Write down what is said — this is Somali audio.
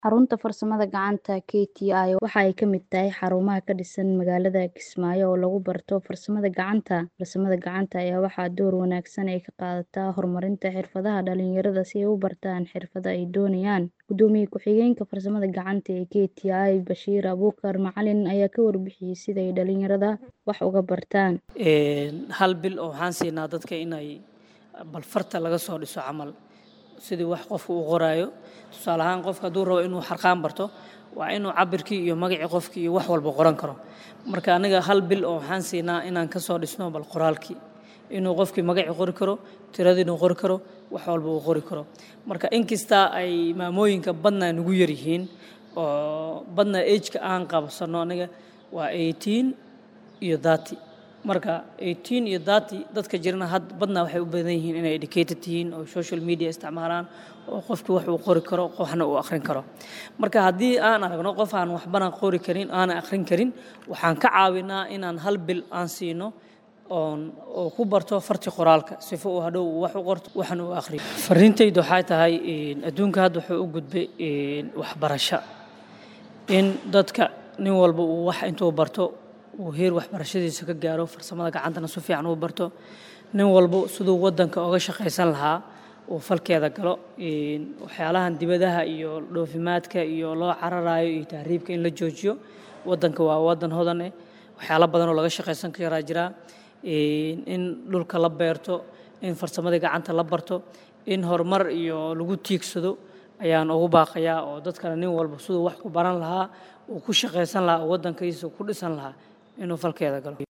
Xarunta Farsamada Gacanta (KTI) waxa ay ka mid tahay xarumaha ka dhisan magaalada Kismaayo oo lagu barto farsamada gacanta. Farsamada gacanta ayaa waxaa door wanaagsan ka qaadata horumarinta xirfadaha dhalinyarada si ay u bartaan xirfadaha ay doonayaan. Gudoomiye ku-xigeenka Farsamada Gacanta ee KTI, Bashiir Abuukar Macalin, ayaa ka warbixiyay sida ay dhalinyarada wax uga bartaan. Hal bil oo waxaan siinaa dadka inay bal farta laga soo dhiso camal sidii wax qofku u qoraayo tusaale ahaan qofka hadduu rabo inuu xarqaan barto waa inuu cabirkii iyo magacii qofkii iyo wax walba qoran karo marka aniga hal bil oo waxaan siinaa inaan ka soo dhisno bal qoraalkii inuu qofkii magacii qori karo tiradii inuu qori karo wax walba uu qori karo marka inkasta ay maamooyinka badna nagu yar yihiin oo badna age-ka aan qabsano aniga waa 18 iyo 30 marka 18 iyo 30 dadka jirana had badna waxay u badan yihiin inay educated yihiin oo social media isticmaalaan oo qofkii wax uu qori karo waxna uu akhrin karo marka haddii aan aragno qof aan waxbana qori karin aana akhrin karin waxaan ka caawinaa inaan hal bil aan siino oon oo ku barto farti qoraalka sifo uu hadhow wax u qorto waxna uu akhriyo fariintaydu waxay tahay adduunka hadda wuxuu u gudbay waxbarasho in dadka nin walba uu wax intuu barto uu heer waxbarashadiisa ka gaaro farsamada gacantana si fiican uu barto nin walba siduu waddanka uga shaqaysan lahaa uu falkeeda galo waxyaalahan dibadaha iyo dhoofimaadka iyo loo cararayo iyo tahriibka in la joojiyo waddanka waa waddan hodan eh waxyaalo badan oo laga shaqaysan karaa jira in dhulka la beerto in farsamada gacanta la barto in horumar iyo lagu tiigsado ayaan ugu baaqayaa oo dadkana nin walba siduu wax ku baran lahaa uu ku shaqaysan lahaa oo waddankiisa ku dhisan lahaa inuu falkeeda galo